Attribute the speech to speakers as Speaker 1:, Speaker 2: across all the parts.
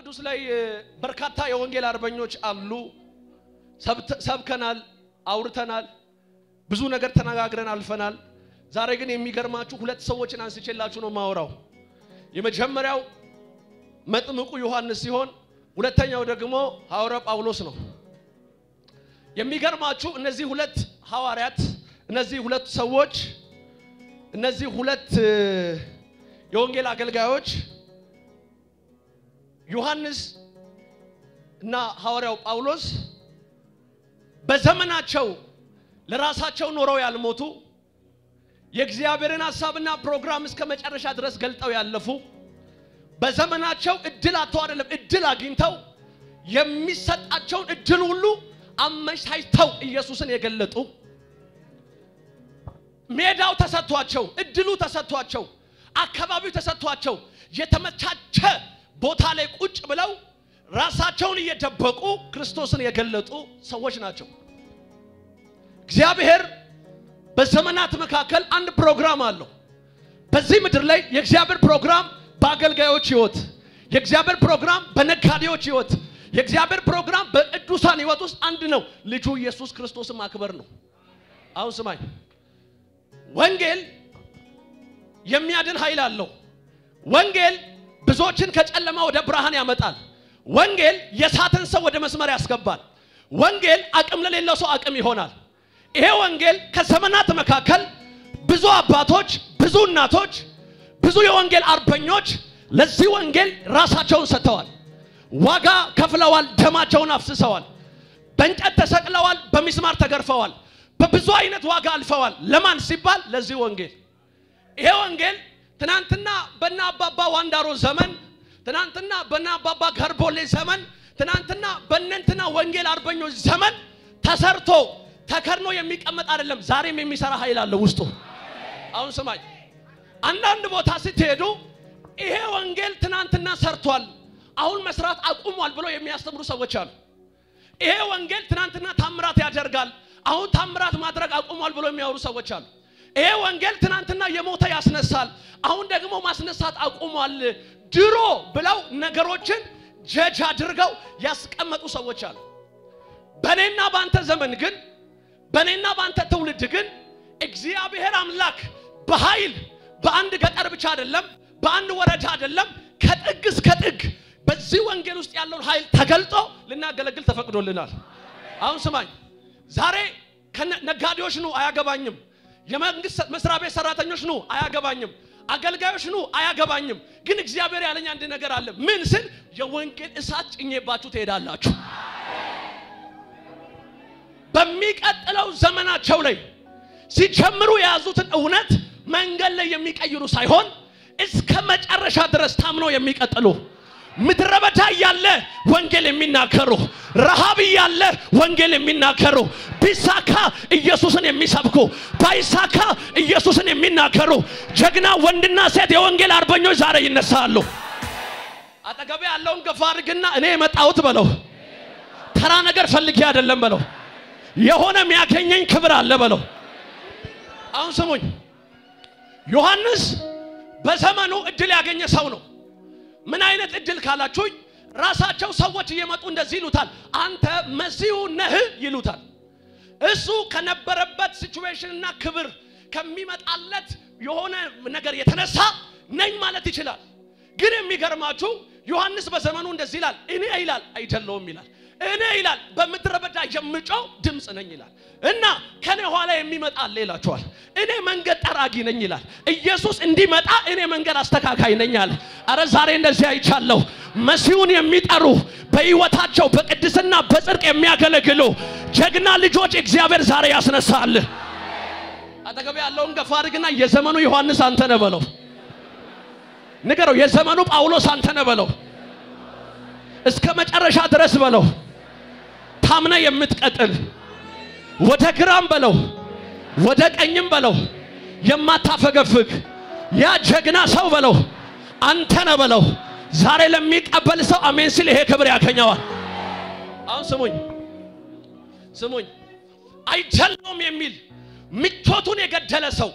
Speaker 1: ቅዱስ ላይ በርካታ የወንጌል አርበኞች አሉ። ሰብከናል፣ አውርተናል፣ ብዙ ነገር ተነጋግረን አልፈናል። ዛሬ ግን የሚገርማችሁ ሁለት ሰዎችን አንስቼላችሁ ነው ማወራው። የመጀመሪያው መጥምቁ ዮሐንስ ሲሆን ሁለተኛው ደግሞ ሐዋርያው ጳውሎስ ነው። የሚገርማችሁ እነዚህ ሁለት ሐዋርያት እነዚህ ሁለት ሰዎች እነዚህ ሁለት የወንጌል አገልጋዮች ዮሐንስ እና ሐዋርያው ጳውሎስ በዘመናቸው ለራሳቸው ኖረው ያልሞቱ የእግዚአብሔርን ሐሳብና ፕሮግራም እስከ መጨረሻ ድረስ ገልጠው ያለፉ በዘመናቸው እድል አጥተው አይደለም እድል አግኝተው የሚሰጣቸውን እድል ሁሉ አመቻችተው ኢየሱስን የገለጡ ሜዳው ተሰጥቷቸው እድሉ ተሰጥቷቸው አካባቢው ተሰጥቷቸው የተመቻቸ ቦታ ላይ ቁጭ ብለው ራሳቸውን እየደበቁ ክርስቶስን የገለጡ ሰዎች ናቸው። እግዚአብሔር በዘመናት መካከል አንድ ፕሮግራም አለው። በዚህ ምድር ላይ የእግዚአብሔር ፕሮግራም በአገልጋዮች ሕይወት፣ የእግዚአብሔር ፕሮግራም በነጋዴዎች ሕይወት፣ የእግዚአብሔር ፕሮግራም በቅዱሳን ሕይወት ውስጥ አንድ ነው። ልጁ ኢየሱስ ክርስቶስን ማክበር ነው። አሁን ስማኝ፣ ወንጌል የሚያድን ኃይል አለው። ወንጌል ብዙዎችን ከጨለማ ወደ ብርሃን ያመጣል። ወንጌል የሳትን ሰው ወደ መስመር ያስገባል። ወንጌል አቅም ለሌለው ሰው አቅም ይሆናል። ይሄ ወንጌል ከዘመናት መካከል ብዙ አባቶች፣ ብዙ እናቶች፣ ብዙ የወንጌል አርበኞች ለዚህ ወንጌል ራሳቸውን ሰጥተዋል። ዋጋ ከፍለዋል። ደማቸውን አፍስሰዋል። በእንጨት ተሰቅለዋል። በሚስማር ተገርፈዋል። በብዙ አይነት ዋጋ አልፈዋል። ለማን ሲባል? ለዚህ ወንጌል። ይሄ ወንጌል ትናንትና በና አባባ ዋንዳሮ ዘመን፣ ትናንትና በና አባባ ገርቦሌ ዘመን፣ ትናንትና በእነንትና ወንጌል አርበኞች ዘመን ተሰርቶ ተከርኖ የሚቀመጥ አይደለም። ዛሬም የሚሰራ ኃይል አለ ውስጡ። አሁን ስማኝ፣ አንዳንድ ቦታ ስትሄዱ ይሄ ወንጌል ትናንትና ሰርቷል፣ አሁን መስራት አቁሟል ብሎ የሚያስተምሩ ሰዎች አሉ። ይሄ ወንጌል ትናንትና ታምራት ያደርጋል፣ አሁን ታምራት ማድረግ አቁሟል ብሎ የሚያወሩ ሰዎች አሉ። ይሄ ወንጌል ትናንትና የሞተ ያስነሳል፣ አሁን ደግሞ ማስነሳት አቁሟል፣ ድሮ ብለው ነገሮችን ጀጅ አድርገው ያስቀመጡ ሰዎች አሉ። በእኔና በአንተ ዘመን ግን በእኔና በአንተ ትውልድ ግን እግዚአብሔር አምላክ በኃይል በአንድ ገጠር ብቻ አይደለም፣ በአንድ ወረዳ አይደለም፣ ከጥግ እስከ ጥግ በዚህ ወንጌል ውስጥ ያለውን ኃይል ተገልጦ ልናገለግል ተፈቅዶልናል። አሁን ስማኝ፣ ዛሬ ነጋዴዎች ኑ አያገባኝም፣ የመንግስት መስሪያ ቤት ሰራተኞች ኑ አያገባኝም፣ አገልጋዮች ኑ አያገባኝም። ግን እግዚአብሔር ያለኝ አንድ ነገር አለ። ምን ስል የወንጌል እሳት ጭኜባችሁ ትሄዳላችሁ። በሚቀጥለው ዘመናቸው ላይ ሲጀምሩ የያዙትን እውነት መንገድ ላይ የሚቀይሩ ሳይሆን እስከ መጨረሻ ድረስ ታምነው የሚቀጥሉ ምድረ በዳ እያለ ወንጌል የሚናገሩ ረሃብ እያለ ወንጌል የሚናገሩ ቢሳካ ኢየሱስን የሚሰብኩ ባይሳካ ኢየሱስን የሚናገሩ ጀግና ወንድና ሴት የወንጌል አርበኞች ዛሬ ይነሳሉ። አጠገቤ ያለውን ገፋ አድርግና እኔ የመጣሁት በለው ተራ ነገር ፈልጌ አይደለም በለው የሆነ የሚያገኘኝ ክብር አለ በለው። አሁን ስሙኝ፣ ዮሐንስ በዘመኑ እድል ያገኘ ሰው ነው። ምን አይነት እድል ካላችሁኝ፣ ራሳቸው ሰዎች እየመጡ እንደዚህ ይሉታል፣ አንተ መሲሁ ነህ ይሉታል። እሱ ከነበረበት ሲቹዌሽንና ክብር ከሚመጣለት የሆነ ነገር የተነሳ ነኝ ማለት ይችላል። ግን የሚገርማችሁ ዮሐንስ በዘመኑ እንደዚህ ይላል፣ እኔ ይላል አይደለውም ይላል እኔ ይላል በምድረ በዳ የምጮው ድምፅ ነኝ ይላል። እና ከኔ ኋላ የሚመጣ አለ ይላቸዋል። እኔ መንገድ ጠራጊ ነኝ ይላል። ኢየሱስ እንዲመጣ እኔ መንገድ አስተካካይ ነኝ አለ። አረ ዛሬ እንደዚህ አይቻለሁ። መሲሁን የሚጠሩ በሕይወታቸው በቅድስና በጽድቅ የሚያገለግሉ ጀግና ልጆች እግዚአብሔር ዛሬ ያስነሳል። አጠገቤ ያለውን ገፋ አድርግና የዘመኑ ዮሐንስ አንተ ነህ በለው። ንገረው፣ የዘመኑ ጳውሎስ አንተ ነህ በለው። እስከ መጨረሻ ድረስ በለው ታምነ የምትቀጥል ወደ ግራም በለው ወደ ቀኝም በለው የማታፈገፍግ ያ ጀግና ሰው በለው አንተ ነህ በለው። ዛሬ ለሚቀበል ሰው አሜን ሲል ይሄ ክብር ያገኘዋል። አሁን ስሙኝ ስሙኝ፣ አይደለውም የሚል ምቾቱን የገደለ ሰው፣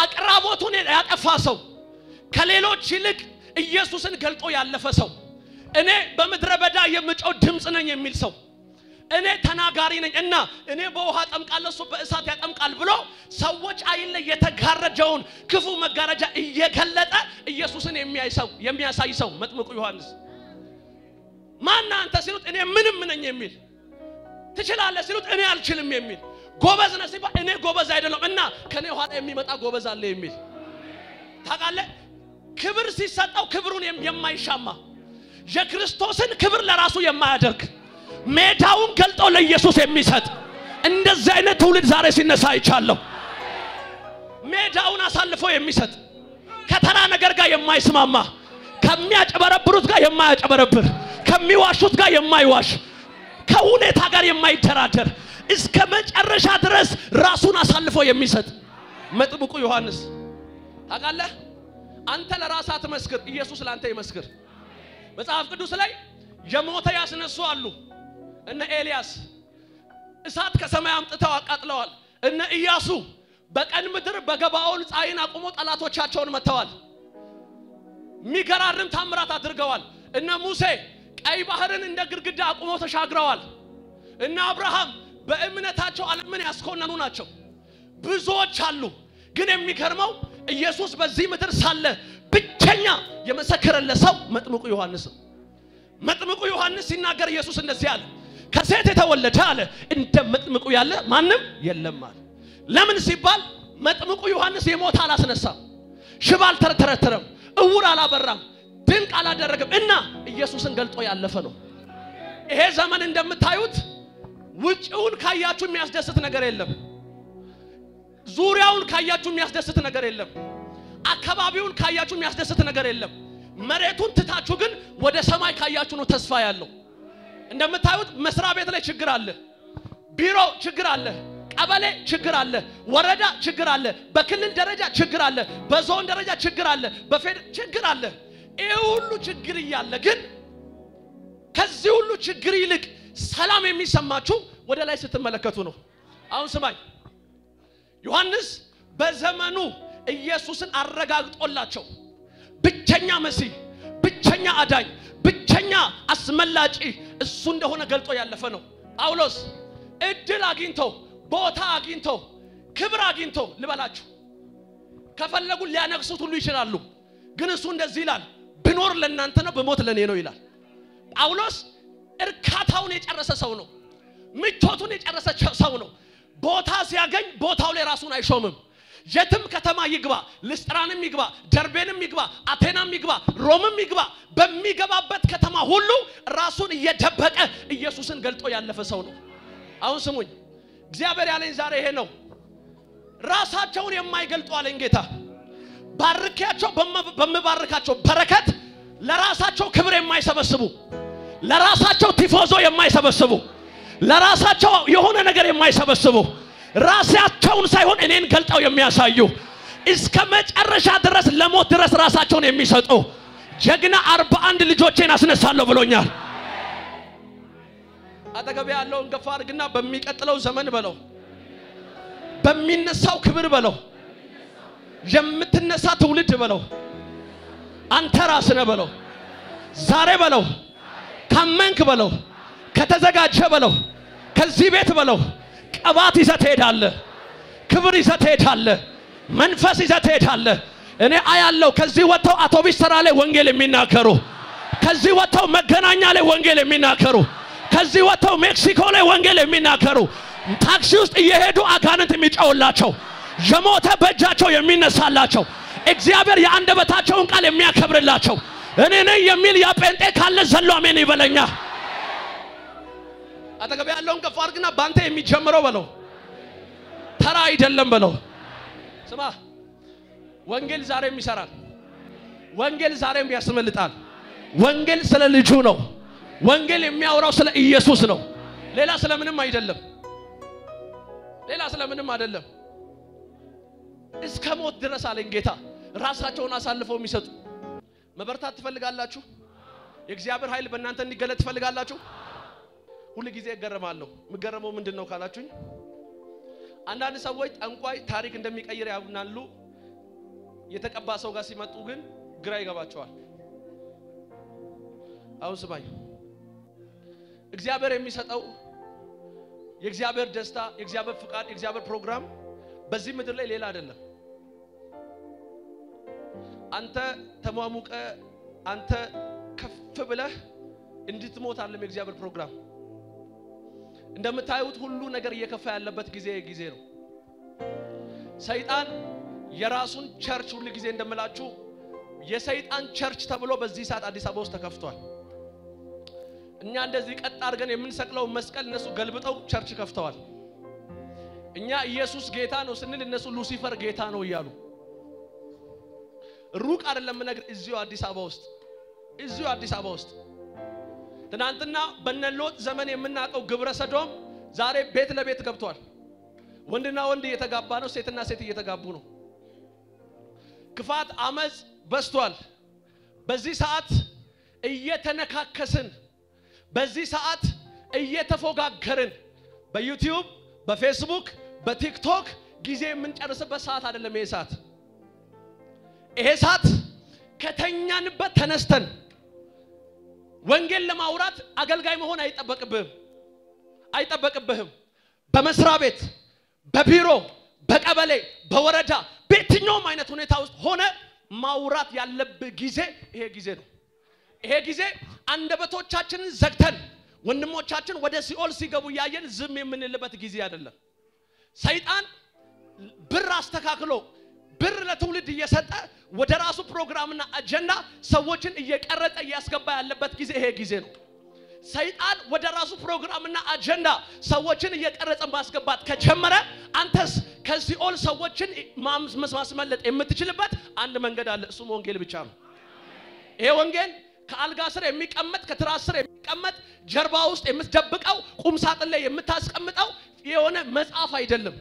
Speaker 1: አቅራቦቱን ያጠፋ ሰው፣ ከሌሎች ይልቅ ኢየሱስን ገልጦ ያለፈ ሰው እኔ በምድረ በዳ የምጮው ድምፅ ነኝ የሚል ሰው እኔ ተናጋሪ ነኝ እና እኔ በውሃ ጠምቃለሁ እሱ በእሳት ያጠምቃል ብሎ ሰዎች አይን ላይ የተጋረደውን ክፉ መጋረጃ እየገለጠ ኢየሱስን የሚያይ ሰው የሚያሳይ ሰው መጥምቁ ዮሐንስ ማን አንተ ሲሉት እኔ ምንም ነኝ የሚል ትችላለህ ሲሉት እኔ አልችልም የሚል ጎበዝ ነህ ሲባል እኔ ጎበዝ አይደለም እና ከኔ ኋላ የሚመጣ ጎበዝ አለ የሚል ታውቃለህ ክብር ሲሰጠው ክብሩን የማይሻማ የክርስቶስን ክብር ለራሱ የማያደርግ ሜዳውን ገልጦ ለኢየሱስ የሚሰጥ እንደዚህ አይነት ትውልድ ዛሬ ሲነሳ አይቻለሁ። ሜዳውን አሳልፎ የሚሰጥ ከተራ ነገር ጋር የማይስማማ ከሚያጨበረብሩት ጋር የማያጨበረብር ከሚዋሹት ጋር የማይዋሽ ከሁኔታ ጋር የማይደራደር እስከ መጨረሻ ድረስ ራሱን አሳልፎ የሚሰጥ መጥምቁ ዮሐንስ ታውቃለህ። አንተ ለራስህ አትመስክር፣ ኢየሱስ ለአንተ ይመስክር። መጽሐፍ ቅዱስ ላይ የሞተ ያስነሱ አሉ። እነ ኤልያስ እሳት ከሰማይ አምጥተው አቃጥለዋል። እነ ኢያሱ በቀን ምድር በገባኦን ፀሐይን አቁሞ ጠላቶቻቸውን መተዋል። የሚገራርም ታምራት አድርገዋል። እነ ሙሴ ቀይ ባህርን እንደ ግድግዳ አቁሞ ተሻግረዋል። እነ አብርሃም በእምነታቸው ዓለምን ያስኮነኑ ናቸው። ብዙዎች አሉ። ግን የሚገርመው ኢየሱስ በዚህ ምድር ሳለ ብቸኛ የመሰከረለት ሰው መጥምቁ ዮሐንስ ነው። መጥምቁ ዮሐንስ ሲናገር ኢየሱስ እንደዚህ አለ፣ ከሴት የተወለደ አለ እንደ መጥምቁ ያለ ማንም የለም አለ። ለምን ሲባል መጥምቁ ዮሐንስ የሞተ አላስነሳም፣ ሽባ አልተረተረም፣ እውር አላበራም፣ ድንቅ አላደረገም እና ኢየሱስን ገልጦ ያለፈ ነው። ይሄ ዘመን እንደምታዩት ውጭውን ካያችሁ የሚያስደስት ነገር የለም። ዙሪያውን ካያችሁ የሚያስደስት ነገር የለም። አካባቢውን ካያችሁ የሚያስደስት ነገር የለም። መሬቱን ትታችሁ ግን ወደ ሰማይ ካያችሁ ነው ተስፋ ያለው። እንደምታዩት መስሪያ ቤት ላይ ችግር አለ፣ ቢሮ ችግር አለ፣ ቀበሌ ችግር አለ፣ ወረዳ ችግር አለ፣ በክልል ደረጃ ችግር አለ፣ በዞን ደረጃ ችግር አለ፣ በፌድ ችግር አለ። ይህ ሁሉ ችግር እያለ ግን ከዚህ ሁሉ ችግር ይልቅ ሰላም የሚሰማችሁ ወደ ላይ ስትመለከቱ ነው። አሁን ስማኝ፣ ዮሐንስ በዘመኑ ኢየሱስን አረጋግጦላቸው ብቸኛ መሲህ፣ ብቸኛ አዳኝ፣ ብቸኛ አስመላጪ እሱ እንደሆነ ገልጦ ያለፈ ነው። ጳውሎስ እድል አግኝቶ ቦታ አግኝቶ ክብር አግኝቶ ልበላችሁ ከፈለጉ ሊያነግሱት ሁሉ ይችላሉ። ግን እሱ እንደዚህ ይላል፣ ብኖር ለእናንተ ነው፣ ብሞት ለእኔ ነው ይላል። ጳውሎስ እርካታውን የጨረሰ ሰው ነው። ምቾቱን የጨረሰ ሰው ነው። ቦታ ሲያገኝ ቦታው ላይ ራሱን አይሾምም። የትም ከተማ ይግባ፣ ልስጥራንም ይግባ፣ ደርቤንም ይግባ፣ አቴናም ይግባ፣ ሮምም ይግባ፣ በሚገባበት ከተማ ሁሉ ራሱን እየደበቀ ኢየሱስን ገልጦ ያለፈ ሰው ነው። አሁን ስሙኝ፣ እግዚአብሔር ያለኝ ዛሬ ይሄ ነው። ራሳቸውን የማይገልጡ አለኝ ጌታ። ባርኪያቸው በምባርካቸው በረከት ለራሳቸው ክብር የማይሰበስቡ ለራሳቸው ቲፎዞ የማይሰበስቡ ለራሳቸው የሆነ ነገር የማይሰበስቡ ራሳቸውን ሳይሆን እኔን ገልጠው የሚያሳዩ እስከ መጨረሻ ድረስ ለሞት ድረስ ራሳቸውን የሚሰጡ ጀግና አርባ አንድ ልጆቼን አስነሳለሁ ብሎኛል። አጠገቤ ያለውን ገፋ አድርግና በሚቀጥለው ዘመን በለው፣ በሚነሳው ክብር በለው፣ የምትነሳ ትውልድ በለው፣ አንተ ራስህ ነህ በለው፣ ዛሬ በለው፣ ካመንክ በለው፣ ከተዘጋጀ በለው፣ ከዚህ ቤት በለው ቅባት ይዘህ ትሄዳለህ። ክብር ይዘህ ትሄዳለህ። መንፈስ ይዘህ ትሄዳለህ። እኔ አያለው ከዚህ ወጥተው አውቶቢስ ተራ ላይ ወንጌል የሚናገሩ ከዚህ ወጥተው መገናኛ ላይ ወንጌል የሚናገሩ ከዚህ ወጥተው ሜክሲኮ ላይ ወንጌል የሚናገሩ ታክሲ ውስጥ እየሄዱ አጋንንት የሚጫውላቸው የሞተ በእጃቸው የሚነሳላቸው እግዚአብሔር የአንደበታቸውን ቃል የሚያከብርላቸው እኔ ነኝ የሚል ያ ጴንጤ ካለ ዘሎ አሜን ይበለኛ። አጠገብ ያለውን ከፍ አድርግና በአንተ የሚጀምረው በለው ተራ አይደለም በለው። ስማ ወንጌል ዛሬም ይሰራል። ወንጌል ዛሬም ያስመልጣል። ወንጌል ስለ ልጁ ነው። ወንጌል የሚያወራው ስለ ኢየሱስ ነው። ሌላ ስለምንም አይደለም። ሌላ ስለምንም አይደለም። እስከ ሞት ድረስ አለኝ ጌታ ራሳቸውን አሳልፈው የሚሰጡ መበርታት ትፈልጋላችሁ? የእግዚአብሔር ኃይል በእናንተ እንዲገለጥ ትፈልጋላችሁ? ሁል ጊዜ እገረማለሁ። የምገረመው ምንድን ነው ካላችሁኝ፣ አንዳንድ ሰዎች ጠንቋይ ታሪክ እንደሚቀይር ያምናሉ። የተቀባ ሰው ጋር ሲመጡ ግን ግራ ይገባቸዋል። አሁን ስማኝ፣ እግዚአብሔር የሚሰጠው የእግዚአብሔር ደስታ፣ የእግዚአብሔር ፍቃድ፣ የእግዚአብሔር ፕሮግራም በዚህ ምድር ላይ ሌላ አይደለም። አንተ ተሟሙቀ አንተ ከፍ ብለህ እንድትሞት አለም የእግዚአብሔር ፕሮግራም። እንደምታዩት ሁሉ ነገር እየከፋ ያለበት ጊዜ ጊዜ ነው። ሰይጣን የራሱን ቸርች ሁሉ ጊዜ እንደምላችሁ የሰይጣን ቸርች ተብሎ በዚህ ሰዓት አዲስ አበባ ውስጥ ተከፍቷል። እኛ እንደዚህ ቀጥ አድርገን የምንሰቅለው መስቀል እነሱ ገልብጠው ቸርች ከፍተዋል። እኛ ኢየሱስ ጌታ ነው ስንል እነሱ ሉሲፈር ጌታ ነው እያሉ ሩቅ አይደለም ነገር እዚሁ አዲስ አበባ ውስጥ እዚሁ አዲስ አበባ ውስጥ ትናንትና በነሎጥ ዘመን የምናውቀው ግብረ ሰዶም ዛሬ ቤት ለቤት ገብቷል። ወንድና ወንድ እየተጋባ ነው፣ ሴትና ሴት እየተጋቡ ነው። ክፋት፣ አመፅ በዝቷል። በዚህ ሰዓት እየተነካከስን፣ በዚህ ሰዓት እየተፎጋገርን በዩቲዩብ በፌስቡክ በቲክቶክ ጊዜ የምንጨርስበት ሰዓት አይደለም። ይሄ ሰዓት ይሄ ሰዓት ከተኛንበት ተነስተን ወንጌል ለማውራት አገልጋይ መሆን አይጠበቅብህም አይጠበቅብህም። በመስሪያ ቤት፣ በቢሮ፣ በቀበሌ፣ በወረዳ በየትኛውም አይነት ሁኔታ ውስጥ ሆነ ማውራት ያለብህ ጊዜ ይሄ ጊዜ ነው። ይሄ ጊዜ አንደበቶቻችንን ዘግተን ወንድሞቻችን ወደ ሲኦል ሲገቡ እያየን ዝም የምንልበት ጊዜ አይደለም። ሰይጣን ብር አስተካክሎ ብር ለትውልድ እየሰጠ ወደ ራሱ ፕሮግራምና አጀንዳ ሰዎችን እየቀረጸ እያስገባ ያለበት ጊዜ ይሄ ጊዜ ነው። ሰይጣን ወደ ራሱ ፕሮግራምና አጀንዳ ሰዎችን እየቀረጸ ማስገባት ከጀመረ አንተስ ከሲኦል ሰዎችን ማስመለጥ የምትችልበት አንድ መንገድ አለ። እሱም ወንጌል ብቻ ነው። ይሄ ወንጌል ከአልጋ ስር የሚቀመጥ ከትራስ ስር የሚቀመጥ ጀርባ ውስጥ የምትደብቀው ቁም ሳጥን ላይ የምታስቀምጠው የሆነ መጽሐፍ አይደለም።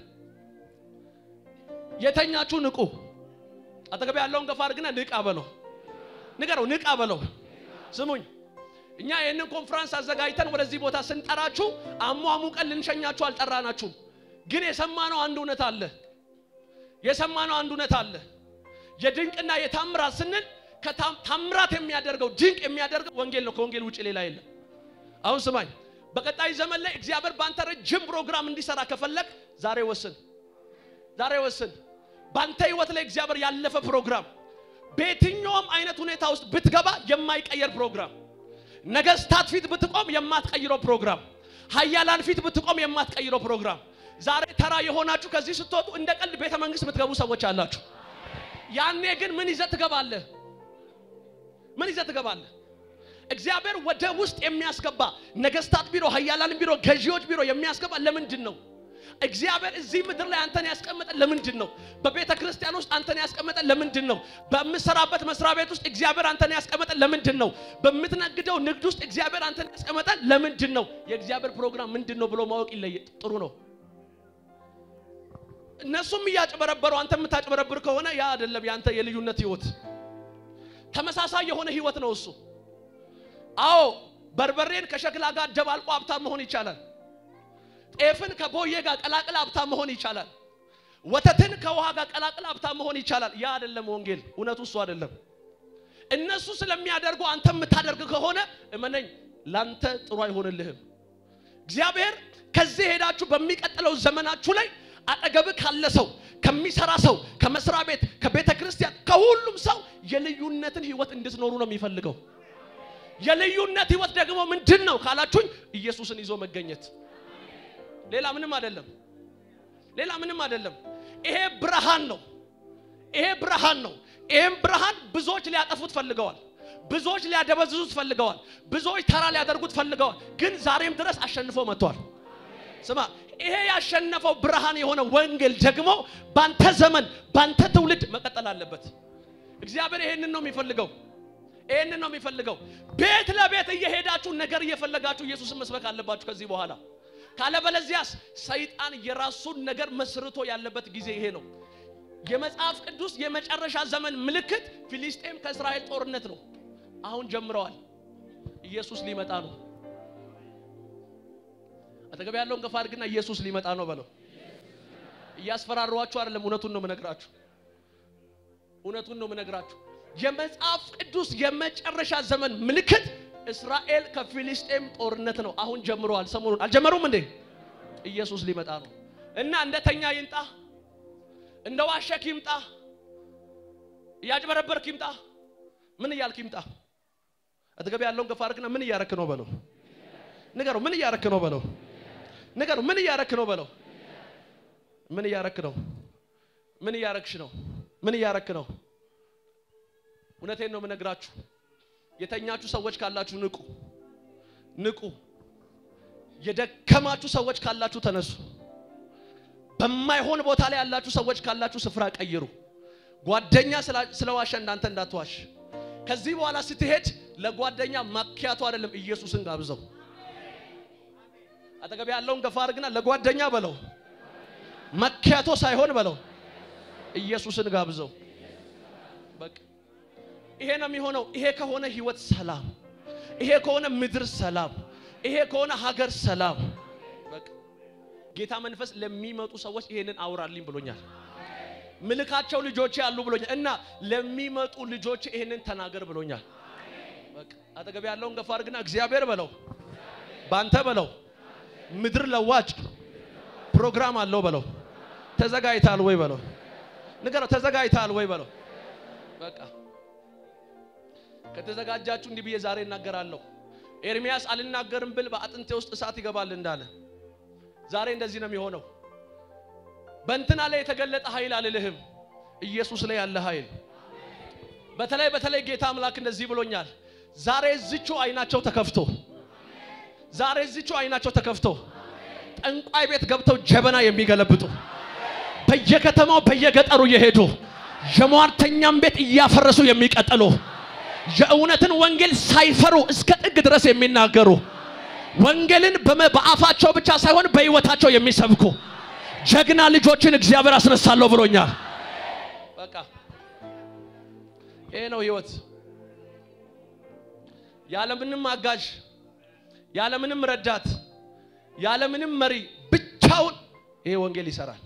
Speaker 1: የተኛችሁ ንቁ። አጠገብ ያለውን ገፋ አድርግና ንቃ በለው፣ ንገረው፣ ንቃ በለው። ስሙኝ፣ እኛ ይህንን ኮንፈረንስ አዘጋጅተን ወደዚህ ቦታ ስንጠራችሁ አሟሙቀን ልንሸኛችሁ አልጠራናችሁም። ግን የሰማነው አንድ እውነት አለ። የሰማነው አንድ እውነት አለ። የድንቅና የታምራት ስንል ታምራት የሚያደርገው ድንቅ የሚያደርገው ወንጌል ነው። ከወንጌል ውጭ ሌላ የለም። አሁን ስማኝ፣ በቀጣይ ዘመን ላይ እግዚአብሔር በአንተ ረጅም ፕሮግራም እንዲሰራ ከፈለግ ዛሬ ወስን፣ ዛሬ ወስን። በአንተ ህይወት ላይ እግዚአብሔር ያለፈ ፕሮግራም በየትኛውም አይነት ሁኔታ ውስጥ ብትገባ የማይቀየር ፕሮግራም፣ ነገስታት ፊት ብትቆም የማትቀይረው ፕሮግራም፣ ሀያላን ፊት ብትቆም የማትቀይረው ፕሮግራም። ዛሬ ተራ የሆናችሁ ከዚህ ስትወጡ እንደ ቀልድ ቤተ መንግስት የምትገቡ ሰዎች አላችሁ። ያኔ ግን ምን ይዘህ ትገባለህ? ምን ይዘህ ትገባለህ? እግዚአብሔር ወደ ውስጥ የሚያስገባ ነገስታት ቢሮ፣ ሀያላን ቢሮ፣ ገዢዎች ቢሮ የሚያስገባ ለምንድን ነው? እግዚአብሔር እዚህ ምድር ላይ አንተን ያስቀመጠ ለምንድን ነው? በቤተ ክርስቲያን ውስጥ አንተን ያስቀመጠ ለምንድን ነው? በምሰራበት መስሪያ ቤት ውስጥ እግዚአብሔር አንተን ያስቀመጠ ለምንድን ነው? በምትነግደው ንግድ ውስጥ እግዚአብሔር አንተን ያስቀመጠ ለምንድን ነው? የእግዚአብሔር ፕሮግራም ምንድን ነው ብሎ ማወቅ ይለየ ጥሩ ነው። እነሱም እያጭበረበሩ አንተ የምታጭበረብር ከሆነ ያ አይደለም ያንተ የልዩነት ህይወት። ተመሳሳይ የሆነ ህይወት ነው እሱ። አዎ በርበሬን ከሸክላ ጋር ደባልቆ ሀብታም መሆን ይቻላል። ጤፍን ከቦዬ ጋር ቀላቅል ሀብታም መሆን ይቻላል። ወተትን ከውሃ ጋር ቀላቅል ሀብታም መሆን ይቻላል። ያ አይደለም ወንጌል። እውነቱ እሱ አይደለም። እነሱ ስለሚያደርጉ አንተ የምታደርግ ከሆነ እመነኝ፣ ላንተ ጥሩ አይሆንልህም። እግዚአብሔር ከዚህ ሄዳችሁ በሚቀጥለው ዘመናችሁ ላይ አጠገብ ካለ ሰው፣ ከሚሰራ ሰው፣ ከመስሪያ ቤት፣ ከቤተ ክርስቲያን፣ ከሁሉም ሰው የልዩነትን ህይወት እንድትኖሩ ነው የሚፈልገው። የልዩነት ህይወት ደግሞ ምንድን ነው ካላችሁኝ፣ ኢየሱስን ይዞ መገኘት ሌላ ምንም አይደለም። ሌላ ምንም አይደለም። ይሄ ብርሃን ነው። ይሄ ብርሃን ነው። ይሄም ብርሃን ብዙዎች ሊያጠፉት ፈልገዋል። ብዙዎች ሊያደበዝዙት ፈልገዋል። ብዙዎች ተራ ሊያደርጉት ፈልገዋል። ግን ዛሬም ድረስ አሸንፎ መጥቷል። ስማ፣ ይሄ ያሸነፈው ብርሃን የሆነ ወንጌል ደግሞ ባንተ ዘመን ባንተ ትውልድ መቀጠል አለበት። እግዚአብሔር ይሄንን ነው የሚፈልገው። ይሄንን ነው የሚፈልገው። ቤት ለቤት እየሄዳችሁ ነገር እየፈለጋችሁ ኢየሱስን መስበክ አለባችሁ ከዚህ በኋላ ካለበለዚያስ ሰይጣን የራሱን ነገር መስርቶ ያለበት ጊዜ ይሄ ነው። የመጽሐፍ ቅዱስ የመጨረሻ ዘመን ምልክት ፊሊስጤም ከእስራኤል ጦርነት ነው። አሁን ጀምረዋል። ኢየሱስ ሊመጣ ነው። አጠገብ ያለውን ገፋ አድርግና ኢየሱስ ሊመጣ ነው በለው። እያስፈራሯችሁ አይደለም፣ እውነቱን ነው የምነግራችሁ። እውነቱን ነው የምነግራችሁ። የመጽሐፍ ቅዱስ የመጨረሻ ዘመን ምልክት እስራኤል ከፊሊስጤም ጦርነት ነው አሁን ጀምረዋል። ሰሞኑን አልጀመሩም እንዴ? ኢየሱስ ሊመጣ ነው እና እንደተኛ ይምጣ፣ እንደ ዋሸክ ይምጣ፣ እያጭበረበርክ ይምጣ፣ ምን እያልክ ይምጣ። አጠገብ ያለውን ገፋ አድርግና ምን እያረክ ነው በለው። ንገረው፣ ምን እያረክ ነው በለው። ንገረው፣ ምን እያረክ ነው በለው። ምን እያረክ ነው? ምን እያረክሽ ነው? ምን እያረክ ነው? እውነቴን ነው የምነግራችሁ። የተኛችሁ ሰዎች ካላችሁ ንቁ፣ ንቁ። የደከማችሁ ሰዎች ካላችሁ ተነሱ። በማይሆን ቦታ ላይ ያላችሁ ሰዎች ካላችሁ ስፍራ ቀይሩ። ጓደኛ ስለዋሸ እንዳንተ እንዳትዋሽ። ከዚህ በኋላ ስትሄድ ለጓደኛ ማኪያቱ አይደለም ኢየሱስን ጋብዘው። አጠገብ ያለውን ገፋ አድርግና ለጓደኛ በለው ማኪያቶ ሳይሆን በለው ኢየሱስን ጋብዘው። በቃ ይሄ ነው የሚሆነው። ይሄ ከሆነ ህይወት ሰላም፣ ይሄ ከሆነ ምድር ሰላም፣ ይሄ ከሆነ ሀገር ሰላም። በቃ ጌታ መንፈስ ለሚመጡ ሰዎች ይሄንን አውራልኝ ብሎኛል። ምልካቸው ልጆቼ አሉ ብሎኛል እና ለሚመጡ ልጆች ይሄንን ተናገር ብሎኛል። በቃ አጠገብ ያለውን ገፋ አድርግና እግዚአብሔር በለው ባንተ በለው ምድር ለዋጭ ፕሮግራም አለው በለው። ተዘጋጅታል ወይ በለው። ንገረው ተዘጋጅታል ወይ በለው። በቃ ከተዘጋጃችሁ እንዲህ ብዬ ዛሬ እናገራለሁ። ኤርሚያስ አልናገርም ብል በአጥንቴ ውስጥ እሳት ይገባል እንዳለ ዛሬ እንደዚህ ነው የሚሆነው። በእንትና ላይ የተገለጠ ኃይል አልልህም፣ ኢየሱስ ላይ ያለ ኃይል። በተለይ በተለይ ጌታ አምላክ እንደዚህ ብሎኛል። ዛሬ እዚቹ አይናቸው ተከፍቶ ዛሬ እዚቹ አይናቸው ተከፍቶ ጠንቋይ ቤት ገብተው ጀበና የሚገለብጡ በየከተማው በየገጠሩ እየሄዱ የሟርተኛም ቤት እያፈረሱ የሚቀጥሉ የእውነትን ወንጌል ሳይፈሩ እስከ ጥግ ድረስ የሚናገሩ ወንጌልን በአፋቸው ብቻ ሳይሆን በሕይወታቸው የሚሰብኩ ጀግና ልጆችን እግዚአብሔር አስነሳለሁ ብሎኛል። በቃ ይሄ ነው ሕይወት። ያለምንም አጋዥ፣ ያለምንም ረዳት፣ ያለምንም መሪ ብቻውን ይሄ ወንጌል ይሰራል።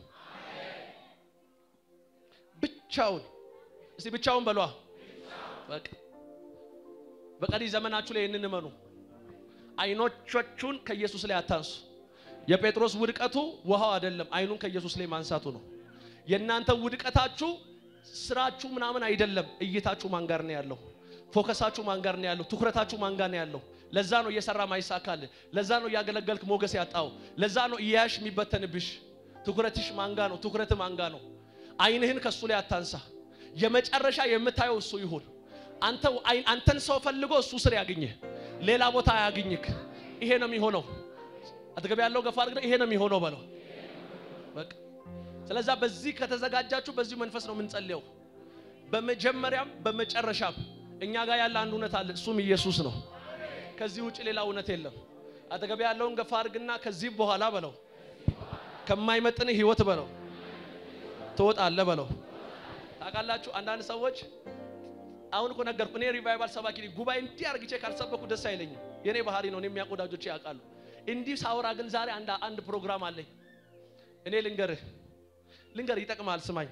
Speaker 1: ብቻውን እስቲ ብቻውን በሏ። በቃ በቀሪ ዘመናችሁ ላይ ይህንን እመኑ። አይኖቻችሁን ከኢየሱስ ላይ አታንሱ። የጴጥሮስ ውድቀቱ ውሃው አይደለም፣ አይኑን ከኢየሱስ ላይ ማንሳቱ ነው። የእናንተ ውድቀታችሁ ስራችሁ ምናምን አይደለም። እይታችሁ ማን ጋር ነው ያለው? ፎከሳችሁ ማን ጋር ነው ያለው? ትኩረታችሁ ማን ጋር ነው ያለው? ለዛ ነው እየሰራ ማይሳካል። ለዛ ነው እያገለገልክ ሞገስ ያጣው። ለዛ ነው እያያሽ የሚበተንብሽ። ትኩረትሽ ማን ጋር ነው? ትኩረት ማን ጋር ነው? አይንህን ከሱ ላይ አታንሳ። የመጨረሻ የምታየው እሱ ይሁን። አንተ አንተን ሰው ፈልጎ እሱ ስር ያገኝህ፣ ሌላ ቦታ አያገኝክ። ይሄ ነው የሚሆነው። አጠገብ ያለው ገፋ አድርገህ ይሄ ነው የሚሆነው በለው። በቃ ስለዛ በዚህ ከተዘጋጃችሁ በዚሁ መንፈስ ነው የምንጸልየው። በመጀመሪያም በመጨረሻም እኛ ጋር ያለ አንድ እውነት አለ፣ እሱም ኢየሱስ ነው። ከዚህ ውጭ ሌላ እውነት የለም። አጠገብ ያለውን ገፋ አድርግና ከዚህ በኋላ በለው ከማይመጥን ህይወት በለው ትወጣለህ በለው። ታውቃላችሁ አንዳንድ ሰዎች አሁን እኮ ነገርኩ። እኔ ሪቫይቫል ሰባኪ ነኝ። ጉባኤ እንዲህ አርግቼ ካልሰበኩ ደስ አይለኝም። የኔ ባህሪ ነው። እኔ የሚያውቁ ወዳጆቼ ያውቃሉ። እንዲህ ሳውራ ግን ዛሬ አንድ አንድ ፕሮግራም አለኝ። እኔ ልንገርህ ልንገርህ፣ ይጠቅምሃል። ስማኝ፣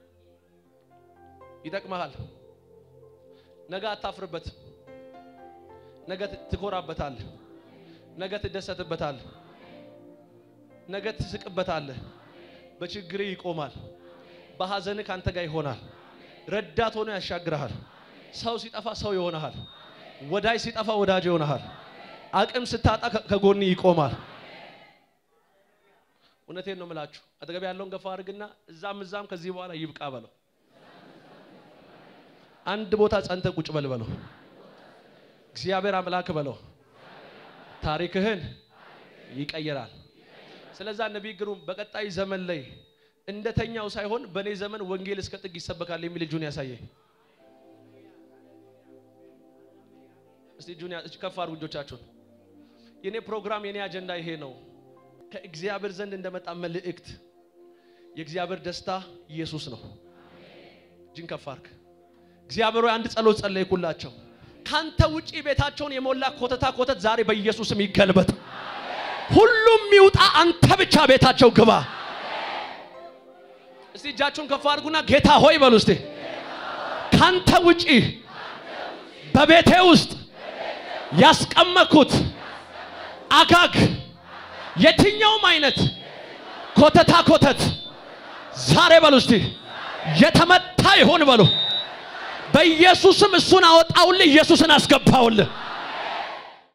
Speaker 1: ይጠቅምሃል። ነገ አታፍርበት። ነገ ትኮራበታለህ። ነገ ትደሰትበታለህ። ነገ ትስቅበታለህ። በችግርህ ይቆማል። በሐዘንህ ካንተ ጋር ይሆናል። ረዳት ሆኖ ያሻግርሃል። ሰው ሲጠፋ ሰው ይሆናል። ወዳጅ ሲጠፋ ወዳጅ ይሆናል። አቅም ስታጣ ከጎን ይቆማል። እውነቴን ነው የምላችሁ። አጠገብ ያለውን ገፋ አድርግና እዛም እዛም ከዚህ በኋላ ይብቃ በለው። አንድ ቦታ ጸንተ ቁጭ በል በለው። እግዚአብሔር አምላክ በለው። ታሪክህን ይቀይራል። ስለዛ ነቢይ ግሩም በቀጣይ ዘመን ላይ እንደተኛው ሳይሆን በእኔ ዘመን ወንጌል እስከ ጥግ ይሰበካል የሚል እጁን ያሳየኝ። እስቲ እጁን ከፍ አድርጉ እጆቻችሁን። የኔ ፕሮግራም የኔ አጀንዳ ይሄ ነው። ከእግዚአብሔር ዘንድ እንደመጣ መልእክት የእግዚአብሔር ደስታ ኢየሱስ ነው። እጅን ከፍ አድርግ። እግዚአብሔር ሆይ አንድ ጸሎት ጸለይኩላቸው። ካንተ ውጪ ቤታቸውን የሞላ ኮተታ ኮተት ዛሬ በኢየሱስም ይገልበጥ። ሁሉም ይውጣ፣ አንተ ብቻ ቤታቸው ግባ። እስቲ እጃችሁን ከፍ አድርጉና ጌታ ሆይ በሉ እስቲ ካንተ ውጪ በቤቴ ውስጥ ያስቀመጥኩት አጋግ የትኛውም አይነት ኮተታ ኮተት ዛሬ በሉ እስቲ የተመታ ይሁን በሉ። በኢየሱስም እሱን አወጣውልህ፣ ኢየሱስን አስገባውልህ።